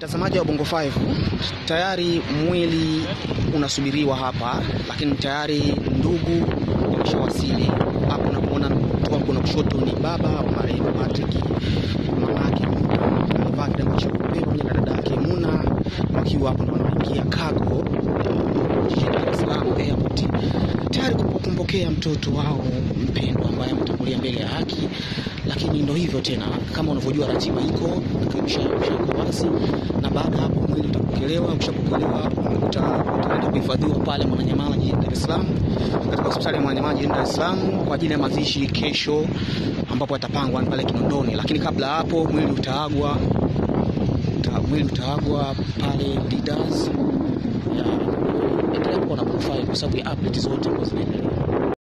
Mtazamaji wa Bongo 5, tayari mwili unasubiriwa hapa, lakini tayari ndugu wameshawasili hapo. Unapoona mtu wako na kushoto ni baba wa marehemu Patrick, mama yake amevaa kilemba cheupe pamoja na dada yake Muna, wakiwa hapo ndo wanaingia cargo jijini Dar es Salaam airport, tayari kumpokea mtoto wao mpendwa ambaye ametangulia mbele ya haki. Lakini ndo hivyo tena, kama unavyojua ratiba iko ishako wazi, na baada hapo mwili utapokelewa. Ukishapokelewa utaenda kuhifadhiwa pale Mwananyamala jijini Dar es Salaam, katika hospitali ya Mwananyamala jijini Dar es Salaam kwa ajili ya mazishi kesho, ambapo atapangwa pale Kinondoni. Lakini kabla hapo mwili utaagwa uta, mwili utaagwa pale Leaders. Endelea kuwa na Bongo 5 kwa sababu ya update zote ambazo zinaendelea.